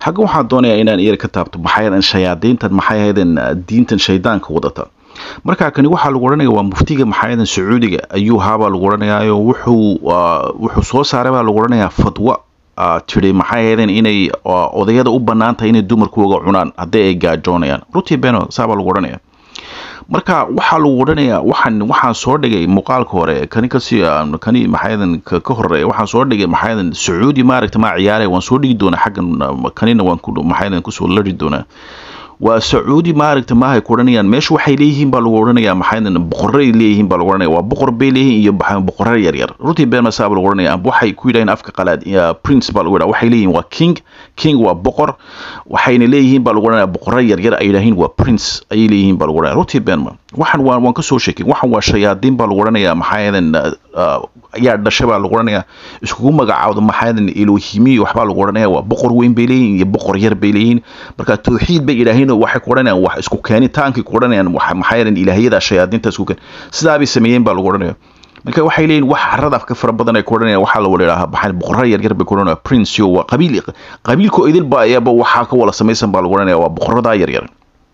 xagga waxaan doonayaa inaan iyar ka taabto maxay shayaadiintan maxay ahaydeen diintan shaydaanka wadata markaa kani waxaa lagu odhanaya waa muftiga maxaayadan sacuudiga ayuu haabaa lagu odhanayaayo wuxuu wuxuu soo saaray baa lagu odhanayaa fadwa tiri maxay ahaydeen inay odayada u bannaan tahay inay dumarkooga cunaan haddii ay gaajoonayaan rutii beno saabaa lagu odhanaya marka waxaa lagu odhanayaa waxaan waxaan soo dhigay muuqaalka hore kani kasi kani maxaayadan ka horeeya waxaan soo dhigay maxaayadan sacuudi maaragta maa ciyaaraya waan soo dhigi doonaa xaggan kanina waan ku maxaayadan kusoo lari doonaa waa sacuudi maaragta maahay ku odhanayaan meesha waxay leeyihiin baa lagu odhanayaa maxaayadan boqoray leeyihiin baa lagu odhanaya waa boqor bay leeyihiin iyo boqorro yaryar runtii been masaa baa lagu odhanaya amba waxay ku yidhahdeen afka qalaad prince baa lagu yidhaha waxay leeyihiin waa king king waa boqor waxayna leeyihiin baa lagu odhanaya boqorro yaryar ay yidhahiin waa prince ayay leeyihiin baa lagu odhanaya runtii been ma waxaan waan waan kasoo sheekay waxaan waa shayaadiin baa lagu odhanayaa maxaayadan ayaa dhashay baa lagu odhanayaa iskugu magacaawda maxaayadan elohimiya waxbaa lagu odhanaya waa boqor weyn bay leeyihiin iyo boqor yar bay leeyihiin marka tawxiid bay yidhaahiin waxay ku odhanayaan wax isku keenitaankay ku odhanayaan maxaayadan ilaahiyada shayaadiinta isku keen sidaabay sameeyeen baa lagu odhanaya marka waxay leeyihin wax carada afka fara badan ay ku odhanayaan waxaa la wada idhahaa baxan boqorro yaryar bay ku odhanaya prince yo waa qabiil qabiilko idilba ayaba waxaa ka wala samaysan baa lagu odhanaya waa boqorradaa yaryar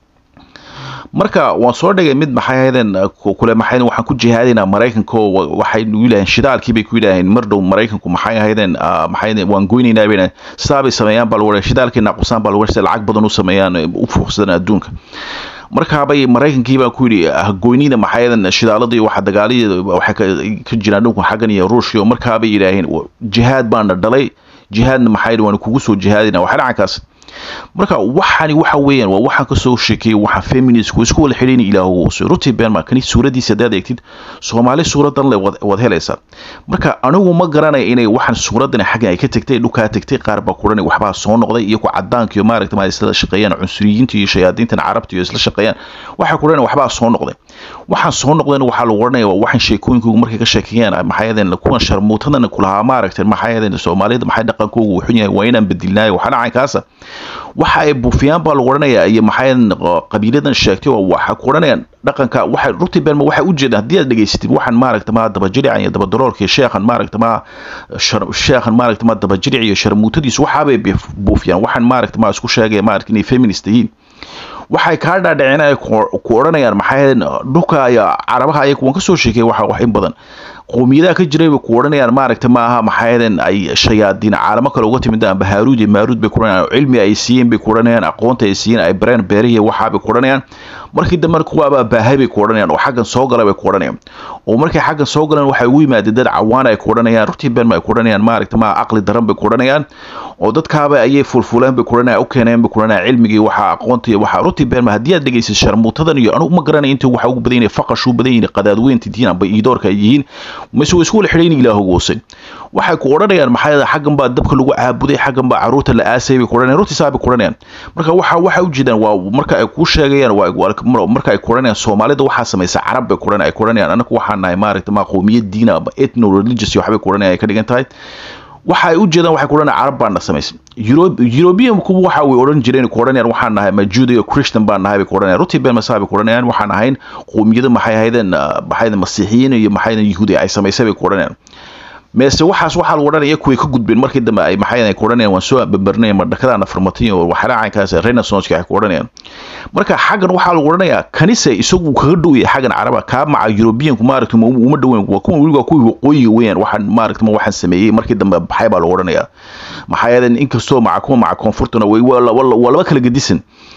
marka waan soo dhigay mid maxay ahaydeen kule maxay waxaan ku jihaadaynaa maraykanka oo waxay nagu yidhaheen shidaalkii bay ku yidhaaheen mar dhow maraykanku maxay ahaydeen maxay waan goynaynaa bay sidaa bay sameeyaan baa lagu shidaalkii naaqusaan baa lagu sida lacag badan u sameeyaan u fuuqsadaan adduunka markaabay maraykankii baa ku yidhi goynida maxaayadan shidaaladii waxa dagaalii waxay ka jiraan dhulka xaggan iyo ruushka markaabay yidhaaheen jihaad baana dhalay jihaadna maxay waan kugu soo jihaadina waxa dhacankaas marka waxani waxa weeyaan waa waxaan kasoo sheekeeyay waxa feministku isku wada xidhiin ilaahu uuso ruti benma kani suuradiisa hadaad eegtid soomaali suuradan le wad helaysaa marka anigu ma garanaya inay waxaan suuradan xaggan ay ka tagtay dhulkaa tagtay qaar baa kuran waxbaa soo noqday iyo ku cadaanka iyo maaragta ma isla shaqeeyaan cunsuriyiinta iyo shayaadiintan carabta iyo isla shaqeeyaan waxay kuran waxbaa soo noqday waxaan soo noqdayna waxaa lagu oranaya waa waxaan sheekooyinkoogu markay ka sheekeeyaan maxaayadeen kuwan sharmuutadan kulahaa maaragtay maxaayadeen soomaalida maxay dhaqankoogu wuxun yahay waa inaan bedilnaayo waxa dhacankaasa waxa ay buufiyaan baa lagu odhanayaa iyo maxay qabiiladan sheegtay oo waxa ku odhanayaan dhaqanka waxay runtii beenma waxay u jeedaan haddii aad dhegaysatid waxaan maaragta ma dabajirican iyo dabadaroolka iyo sheekhan maaragta ma sheekhan maaragta ma dabajiric iyo sharmuutadiisu waxaabay buufiyaan waxaan maaragta ma isku sheegaya maaragta inay feminist yihiin waxay kaa dhaadhiceen ay ku odhanayaan maxay dhulka iyo carabaha ayaga waan kasoo sheekay waxa wax in badan qowmiyadaha ka jiray bay ku odhanayaan maaragta maaha maxaayadan ay shayaadiin caalamo kale uga timid amba haaruud iyo maaruud bay ku odhanayaan cilmi ay siiyeen bay ku odhanayaan aqoonta ay siiyeen ay bareen beerihi waxaa bay ku odhanayaan markii dambe kuwaabaa baahay bay ku odhanayaan oo xaggan soo gala bay ku odhanayaan oo markay xaggan soo galeen waxay ugu yimaadeen dad cawaan ay ku odhanayaan runtii beenma ay ku odhanayaan maaragta maa aqli daran bay ku odhanayaan oo dadkaaba ayay fulfuleen bay ku odhanayaan u keeneen bay ku odhanayaan cilmigii waxa aqoonta iyo waxa runtii beenma haddii aad dhegaysid sharmuutadan iyo anugu ma garanay intii waxa ugu badan yihiin faqash u badan yihiin qadaadweynta diin amba iidoorka ay yihiin mise way isku wala xidhayn ilaahogu hoose waxay ku odhanayaan maxaa xaggan baa dabka lagu caabuday xaggan baa caruurta la aasay bay ku odhanayaan runtii saa bay ku odhanayaan marka waxa waxa u jeedaan waa marka ay kuu sheegayaan waa marka ay ku odhanayaan soomaalida waxaa samaysa carab bay ku odhanayaan ay ku odhanayaan anaku waxaan nahay maaragta maa qowmiyad diina amba ethno religious waxbay ku odhanayaan ay ka dhigan tahay waxa ay u jeedaan waxay ku odhanayaan carab baan na samaysay european kuwa waxa way odhan jireen ku odhanayaan waxaan nahay majuda iyo christian baan nahay bay ku odhanayaan runtii been masaa bay ku odhanayaan waxaan ahayn qowmiyada maxay ahaydeen maxay masiixiyiin iyo maxay yuhuudi ay samaysay bay ku odhanayaan meese waxaas waxaa lagu odhanaya kuway ka gudbeen markii dambe ay maxay ku odhanayaan waan soo babarnay madhakadaana farmatay oo waxracankaas renaissance ay ku odhanayaan marka xaggan waxaa lagu odhanayaa kanise isagu kaga dhow yahay xaggan caraba kaa maca europeanku maaragta uma dhoweyn waa kuwa weliba kuwii waqooyiga weeyaan waxaan maaragta waxaan sameeyey markii dambe baxay baa lagu odhanayaa maxaa yeelay inkastoo maca kuwa maca koonfurtuna way waa laba kala gedisan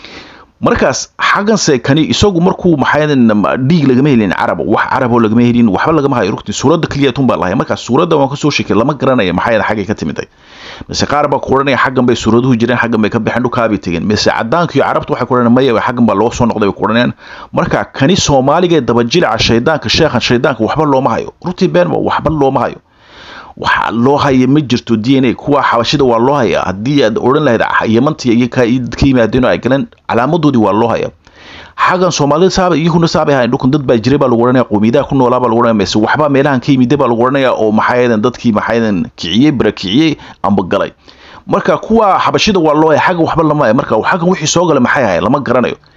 markaas xagganse kani isagu markuu maxaayadan dhiig lagama helin carab wax caraboo lagama helin waxba lagama hayo rugti suuradda keliyatun baa lahay markaas suuradda waan kasoo sheekay lama garanaya maxaayadan xaggay ka timiday mise qaar baa ku odhanaya xaggan bay suuraduhu jireen xaggan bay ka baxeen dhulkaabay tegeen mise cadaanka iyo carabta waxay ku odhanayaan maya xaggan baa loo soo noqday bay ku odhanayaan marka kani soomaaliga ee dabajilica shaydaanka sheekhan shaydaanka waxba looma hayo runtii beenma waxba looma hayo waxa loo haya ma jirto d n a kuwa xabashida waa loo haya haddii aad odhan lahayd yamanta iyo ka yimaadeen oo ay galeen calaamadoodii waa loo haya xaggan soomaalida saaba iyaguna saabay ahayn dhulkan dad baa jiray baa lagu odhanaya qowmiyadaha ku noolaa baa lagu odhanaya mise waxba meelahan ka yimide baa lagu odhanaya oo maxaayadan dadkii maxaayadan kiciyey barakiciyey amba galay marka kuwa xabashida waa loo haya xaggan waxba lama haya marka xaggan wixii soo galay maxay ahayn lama garanayo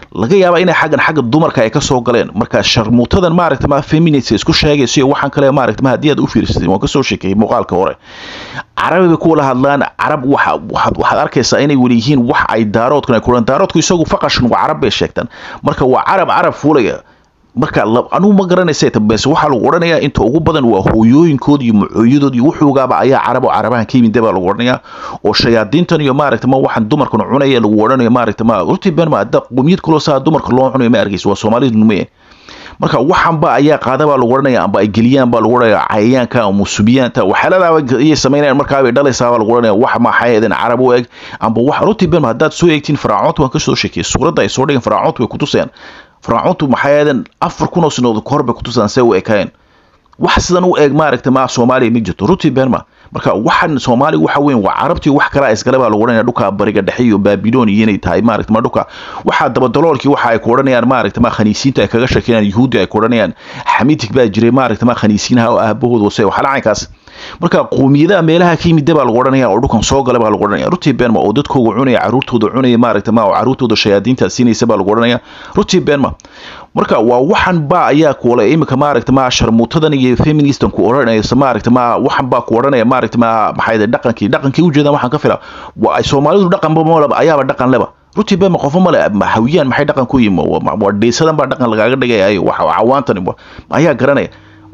laga yaaba inay xaggan xagga dumarka ay kasoo galeen marka sharmuutadan maaragta ma feminist isku sheegaysa iyo waxaan kale maaragta ma haddii aad u fiirsatay waan kasoo sheekeeyey muuqaalka hore carabi bay kuwala hadlaan carab waxa waxaad waxaad arkaysaa inay weli yihiin wax ay daaroodkan ay kulan daaroodku isagu faqashan waa carab bay sheegtaan marka waa carab carab fuulaya marka anugu ma garanaysa bese waxaa lagu odhanayaa inta ugu badan waa hooyooyinkood iyo macooyadood iyo wuxuugaaba ayaa carab oo carabahan ka yimid baa lagu odhanayaa oo shayaadiintan iyo maaragta ma waxaan dumarkan cunaya lagu odhanayo maaragta ma runtii been ma hadda qomiyad kaloo saa dumarka loo cunayo ma arkaysa waa soomaalidu numaye marka waxanba ayaa qaada baa lagu odhanaya amba ay geliyaan baa lagu odhanaya cayayaanka ama subiyaanta waxyaaladaaba ayay samaynayaan markaabay dhalaysaa baa lagu odhanaya wax maxaayadeen carab u eg amba wax runtii been ma haddaad soo eegtiin faraacoonta waan kasoo sheekiyay suuradda ay soo dhigeen faraacoontu way kutusayaan faraacoontu maxay ahaydeen afar kun oo sanadood kahor bay kutusaan see u ekaayeen wax sidan u eeg maaragta ma soomaaliya ma jirto runtii beenma marka waxan soomaaliga waxa weyn waa carabtii wax kalaa iskale baa lagu odhanaya dhulka bariga dhexe iyo baabiloon iyo inay tahay maaragta ma dhulka waxaa dabadaloolkii waxa ay ku odhanayaan maaragta ma khaniisiinta ay kaga sheekeynayaan yuhuuddi ay ku odhanayaan xamiitig baa jiray maaragta ma khaniisiinaha oo aabahooda wase waxala caynkaas marka qoomiyadaha meelaha ka yimid baa lagu odhanaya oo dhulkan soo gala baa lagu odhanaya runtii beenma oo dadkooga cunaya caruurtooda cunaya maaragta ma oo caruurtooda shayaadiinta siinaysa baa lagu odhanaya runtii beenma marka waa waxan baa ayaa kuole iminka maaragta ma sharmuutadan iyo feministan ku odhanaysa maaragta ma waxan baa ku odhanaya maaragta ma maxay dhaqankii dhaqankii ujeedaan waxaan ka fila waa ay soomaalidu dhaqanba malaba ayaaba dhaqan leba runtii beenma qofo male hawiyaan maxay dhaqan ku yimi waa dheysadan baa dhaqan lagaaga dhigaya wax cawaantan ayaa garanaya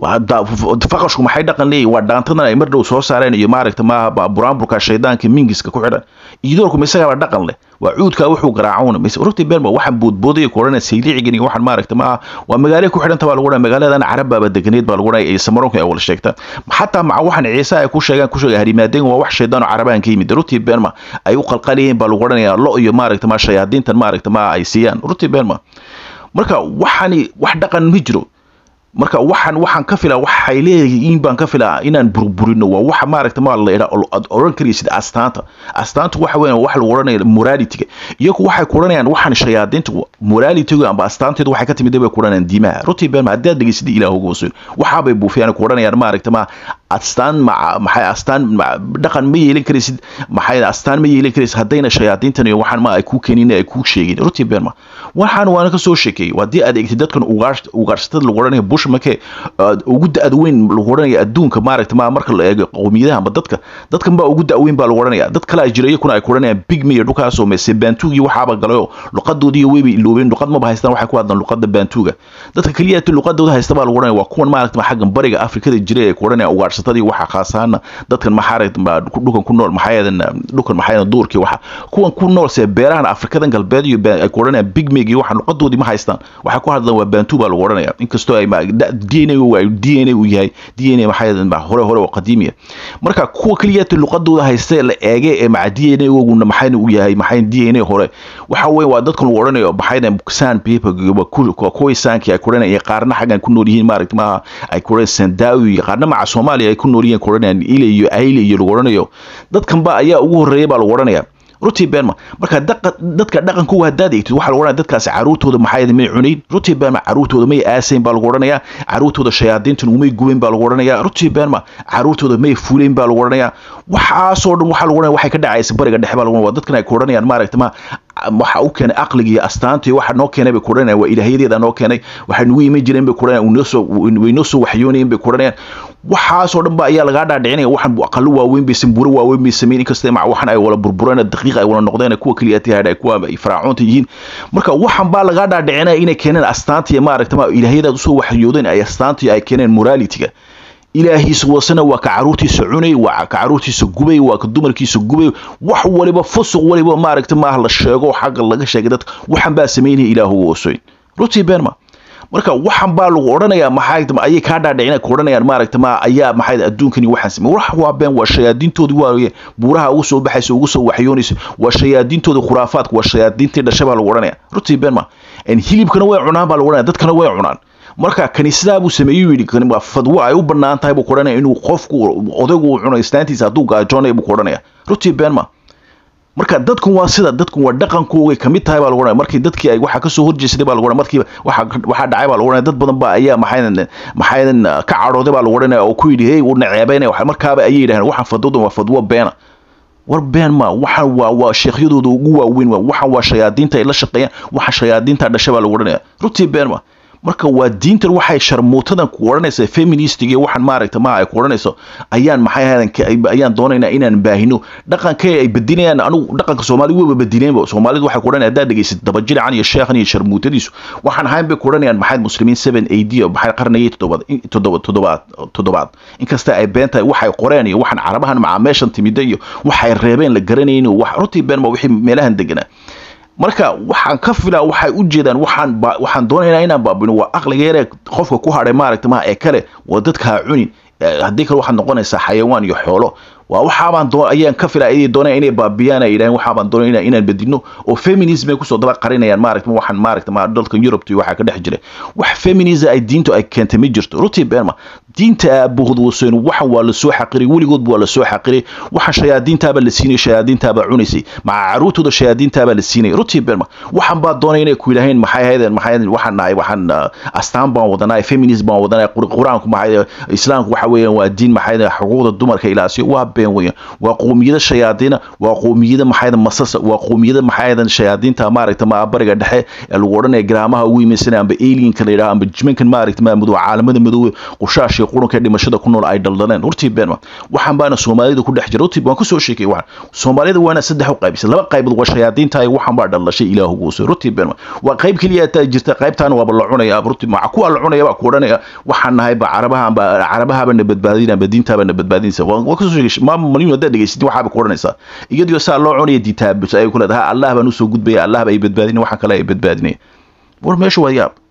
faqashku maxay dhaqan leeyihin waa dhaantadan ay mar dhow soo saareen iyo maaragta ma buraanburka shaydaanka mingiska ku xidhan iidoorku ma isagaaba dhaqan leh waa cuudkaa wuxuu garaacowna runtii beenba waxaan boodboodaya ku odhanaya sayliicigan iyo waxaan maaragta ma waa magaalo ku xidhanta baa lagu odhanaya magaaladan carab baaba deganeed baa lagu odhanaya iyo samaroonka ay wala sheegta xataa maca waxaan ciise ay ku sheegaan ku sheega harimaadeen waa wax shaydaan oo carabahan ka yimid runtii beenma ay u qalqalayeen baa lagu odhanaya lo iyo maaragta ma shayaadiintan maaragta ma ay siiyaan runtii beenma marka waxani wax dhaqan ma jiro marka waxaan waxaan ka filaa waxay leeyihiin baan ka filaa inaan burburino waa waxa maaragta ma la idhaa aad oran karaysid astaanta astaantu waxa weeyaan wax lagu odhanaya moralityga iyagu waxay ku odhanayaan waxaan shayaadiinta moralityga amba astaanteedu waxay ka timid bay ku odhanayaan diimaha runtii been haddaad dhegeysid ilaah ugu hoosooyo waxaabay buufiyaan ku odhanayaan maaragta ma astaan maxay astaan dhaqan ma yeelan karaysid maxay astaan ma yeelan karaysid haddayna shayaadiintan iyo waxaan ma ay ku keenin ay ku sheegin runtii been ma waxaan waana ka soo sheekeeyey haddii aad eegtid dadkan ugaarsatada lagu odhanaya bush markee ugu da-ad weyn lagu odhanaya adduunka maaragta ma marka la eego qowmiyadaha amba dadka dadkan baa ugu da-weyn baa lagu odhanaya dad kale ay jira iyakuna ay ku odhanayaan bigme iyo dhulkaasoo mese baantuugii waxaaba galayo luqadoodii weybay iloobeen luqad maba haystaan waxay ku hadlaan luqada baantuuga dadka keliya luqadooda haysta baa lagu odhanaya waa kuwan maaragta ma xaggan bariga afrikada jira ee ku odhanaya ugaarsatada waxa khaasaana dadkan maxaaragta dhulkan ku nool maxaayadan dhulkan maxaayadan duurkii waxa kuwan ku nool see beerahan afrikadan galbeed iyo ay ku odhanayaan bigmeg iyo waxaan luqadoodii ma haystaan waxay ku hadlaan waa baantuu baa lagu odhanaya inkastoo ay d n a d n a uu yahay d n a maxaa hore hore oo qadiimiya marka kuwa keliyata luqadooda haysta la eege ee maca d n a oguna maxayna uu yahay maxay d n a hore waxa weeye waa dadkan lagu odhanayo maxayna san paper kuwii saankii ay ku odhanaya qaarna xaggan ku nool yihiin maaragta maaha ay ku odhanayaan sandaawi qaarna maca soomaaliya ay ku nool yihiin ku odhanayaan ile iyo ayle iyo lagu odhanayo dadkan ba ayaa ugu horreeya baa lagu odhanaya runtii beenma marka dadka dhaqankooga haddaad eegtid waxaa lagu odhanaya dadkaasi caruurtooda maxaa may cunayn runtii beenma caruurtooda may aasayn baa lagu odhanayaa caruurtooda shayaadiintan umay gubayn baa lagu odhanayaa runtii beenma caruurtooda may fuulayn baa lagu odhanayaa waxaasoo dhan waxaa lagu odhanaya waxay ka dhacaysa bariga dhexe baa lagu waa dadkan ay ku odhanayaan maaragta ma waxa u keenay aqliga iyo astaanta iyo waxa noo keenay bay ku odhanayaan waa ilaahiyadeeda noo keenay waxay nagu iman jireen bay ku odhanayaan noosoo way noo soo waxyoonayeen bay ku odhanayaan waxaasoo dhan ba ayaa lagaa dhaadhicinaya waxaan aqalo waaweyn bay sambuuro waaweyn bay sameyn inkasta maca waxan ay wala burbureen daqiiq ay wala noqdeen kuwa keliya tihaadha ay kuwa ay faraacoonta yihiin marka waxan baa lagaa dhaadhicinaya inay keeneen astaanta iyo maaragta ma ilaahiyadaad usoo waxyoodeen ay astaanta ay keeneen moralityga ilaahiisa wasana waa ka caruurtiisa cunay waa ka caruurtiisa gubay waa ka dumarkiisa gubay wax waliba fusuq waliba maaragta maaha la sheego xagga laga sheegay dadka waxan baa samaynaya ilaahuga osoyn runtii beenma marka waxan baa lagu odhanayaa maxaa ayay kaa dhaadhicina ku odhanayaan maaragta ma ayaa maxay adduunkani waxaan samey wax waa been waa shayaadiintoodii waaye buuraha ugu soo baxaysa ugu soo waxyoonaysa waa shayaadiintoodii khuraafaadka waa shayaadiintii dhasha baa lagu odhanaya runtii been ma hilibkana way cunaan baa lagu odhanaya dadkana way cunaan marka kaniisadaa buu sameeyey yidhi kani waa fadwo ay u bannaan tahay buu ku odhanaya inuu qofku odaygu uu cuno islaantiisa hadduu gaajoonaya buu ku odhanaya runtii been ma marka dadku waa sida dadku waa dhaqankoogay kamid tahay baa lagu odhanaya markii dadkii ay waxa kasoo horjeesaday baa lagu odhanaya markii waxa waxaa dhacay baa lagu odhanaya dad badan baa ayaa maxaydan maxaydan ka cadhooday baa lagu odhanaya oo ku yidhi hey uu naceebeynaya waxa markaaba ayay yidhahdeen waxaan fadwodan waa fadwo beena war been ma waxaan waa waa sheekhyadooda ugu waaweyn waa waxaan waa shayaadiinta ay la shaqeeyaan waxa shayaadiinta dhasha baa lagu odhanaya runtii been ma marka waa diintan waxay sharmuutadan ku odhanaysa feministiga waxaan maaragta ma ay ku odhanayso ayaan maxay ahadan ayaan doonaynaa inaan baahino dhaqankay ay bedinayaan anigu dhaqanka soomaali waba bedineenba soomaalidu waxay ku odhanaya haddaad dhegeysid dabajilcan iyo sheekhan iyo sharmuutadiisu waxaan ahayn bay ku odhanayaan maxay muslimiin seven ad maxay qarnigii toddobaad toddoba toddobaad toddobaad inkasta ay been tahay waxay qoreen iyo waxaan carabahan macameeshan timida iyo waxay reebeen la garanayn wax runtii been ma wixii meelahan deganaa marka waxaan ka filaa waxay u jeedaan waxaan waxaan doonaynaa inaan baabino waa aqliga yaree qofka ku hadhay maaragta maha ee kale waa dadka ha cunin haddii kale waxaad noqonaysaa xayawaan iyo xoolo waa waxaabaan doo ayaan ka filaa inay doonayaan inay baabiyaan ay yidhahan waxaabaan doonayna inaan bedino oo feminism ay kusoo daba qarinayaan maaragta waxaan maaragta ma dalka Europe iyo waxa ka dhex jira wax feminism ay diintu ay keentay ma jirto runtii beerma diinta aabuhud waseen waxan waa la soo xaqiray weligood waa la soo xaqiray waxan shayaadiintaaba la siinay shayaadiintaaba cunaysay maca caruurtooda shayaadiintaaba la siinay runtii beerma waxan baa doonay inay ku yidhaaheen maxay ahaydeen maxay ahaydeen waxaan nahay waxaan astaan baan wadanaa feminism baan wadanaa qur-aanku maxay islaamku waxa weeyaan waa diin maxay xuquuqda dumarka ilaasiyo waa been weeyaan waa qoomiyada shayaadiina waa qoomiyada maxay masasa waa qoomiyada maxay shayaadiinta maaragta ma bariga dhexe ee lagu odhanaya garaamaha ugu yimaysanaya amba alienka la yidhaha amba jimankan maaragta ma madow caalamada madoowe qushaash iyo qurunka dhimashada ku nool ay dhaldaleen hortii beenma waxaan baana soomaalida ku dhex jira hortii waan kusoo sheekay waxaan soomaalida waana saddex u qaybisay laba qaybood waa shayaadiinta ay waxaan baa dhalashay ilaahu guusay hortii beenma waa qayb keliya taa jirta qaybtaana waaba la cunaya hortii maca kuwa la cunaya baa ku odhanaya waxaan nahay ba carabaha amba carabaha na badbaadina amba diintaaba na badbaadinaysa waan kusoo sheegay maama maliyun haddaad dhegeysid waxaaba ku odhanaysaa iyadoo saa loo cunaya diintaabus ay ku leedahay allah baan usoo gudbaya allah ba ay badbaadinaya waxaan kale ay badbaadinaya war meesha waa yaab